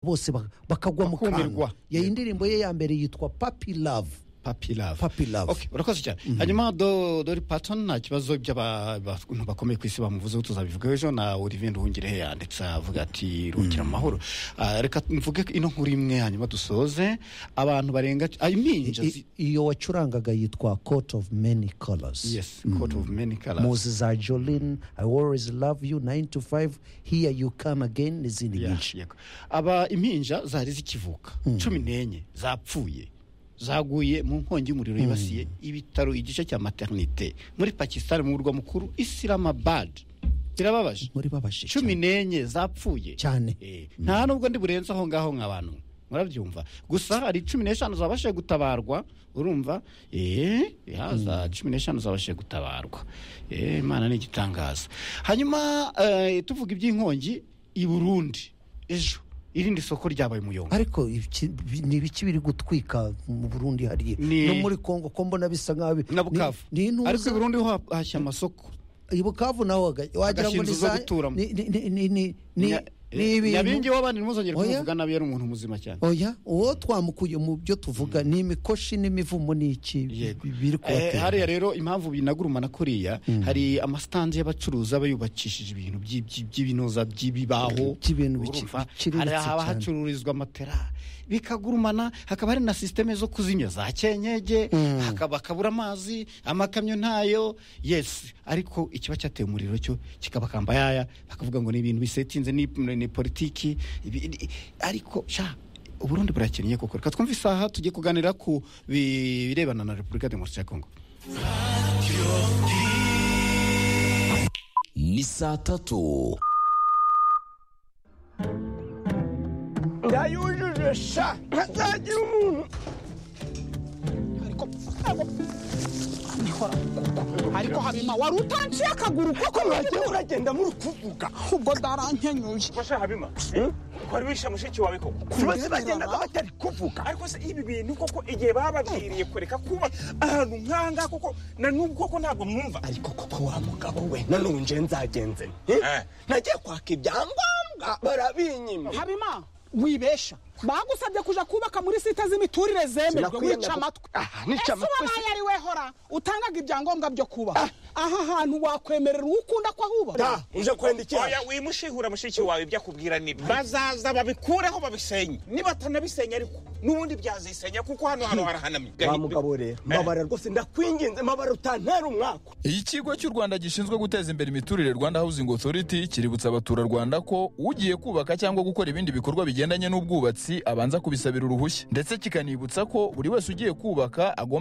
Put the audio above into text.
bose ba- bakagwa mu Bakumirwa. kantu iyi indirimbo ye ya mbere yitwa papi love papi love Papi Love. okay urakoze cyane hanyuma do dori patton nta kibazo by'abantu bakomeye ku isi bamuvuzeho tuzabivugaho ejo na olivier nduhungirehe yanditse avuga ati ruhukira mu mahoro Ah, reka mvuge ino nkuru imwe hanyuma dusoze abantu barenga ah, impinja I- zi- iyo wacurangaga yitwa coat of many colors yes court of many colors muzi za jolene i always love you 9 to 5 here you come again n'izindi Yeah, nyinshi yego. aba impinja zari zikivuka cumi n'enye zapfuye zaguye mu nkongi y'umuriro yibasiye ibitaro igice cya maternite muri pakistan mu murwa mukuru isilamabad birababaje muri babaje cumi n'enye zapfuye Cyane. Eh, nta nubwo ndi burenze aho ngaho nka bantu murabyumva gusa hari cumi n'eshanu zabashije gutabarwa urumva eh, ya, za cumi n'eshanu zabashije gutabarwa Eh, imana ni igitangaza hanyuma eh, tuvuga iby'inkongi i burundi ejo irindi soko ryabaye umuyonga ariko ibiki- bi- ni ibiki biri gutwika mu burundi hariya Ni- no muri kongo ko mbona bisa nk'aho na bukavu ni intuza ariko i burundi ho ha- hashya amasoko i bukavu naho haga- wagira ngo Agashinzu ni zo za- guturamo. ni- ni- ni- ni- ni- ni- Nya- ni eh, ibintu- nyabingi w'abandi ntimuzongere Oya. kumuvuga nabi yari umuntu muzima cyane oya uwo twamukuye mu byo tuvuga ni imikoshi n'imivumo ni iki bi- Yego. bi- biri Eh, hariya kubatera rero impamvu binagurumana kuriya hari amasitandi y'abacuruzi aba yubakishije ibintu by'i- by'i- by'ibinoza by'ibibaho By'ibintu biki- Urumva? biciriritse hari haba cyane. hacururizwa matera bikagurumana hakaba hari na sisiteme zo kuzimya za kenkege hakaba hakabura amazi amakamyo ntayo yesi ariko ikiba cyateye umuriro cyo kikabakamba yaya bakavuga ngo ni ibintu bisetinze ni, ni politiki ibi- ni- ariko sha uburundi burakennye koko reka twumve isaha tujye kuganira ku bi- birebana na repubulika demokarasi ya kongo ni saa tatu ndayujuje sha ntazagira umuntu ariko habima wari utanciye akaguru kuko mwagiye muragenda muri kuvuga ubwo ndarankenyuye Masha Habima, eh? Wari wishe mushiki wawe koko? bose bagendaga batari kuvuga Ariko se ibi bintu koko igihe bababwiriye kureka kuba ahantu nkanga koko na n'ubu koko ntabwo mwumva. ariko koko wa mugabo we nanonje nzagenze nte Eh. nagiye kwaka ibyangombwa barabinyima habima wibesha bagusabye kuja kubaka muri sita z'imiturire zemerwe Sinakwiye wica nako- amatwi Ah, nica ese amatwi wabaye ari wehora utangaga ibyangombwa byo kubaka aha hantu wakwemerera uwo ukunda ko ahuba da uje kwenda iki Oya wimushihura mushiki wawe ibyo akubwira ni bazaza babikureho babisenye nibatanabisenya ariko n'ubundi byazisenya kuko hano hano harahanamye wa mugabo rero mbabara rwose ndakwinginze mbabara utantera umwaka ikigo cy'u rwanda gishinzwe guteza imbere imiturire rwanda housing authority kiributsa abaturarwanda ko ugiye kubaka cyangwa gukora ibindi bikorwa bigendanye n'ubwubatsi abanza kubisabira uruhushya ndetse kikanibutsa ko buri wese ugiye kubaka agomba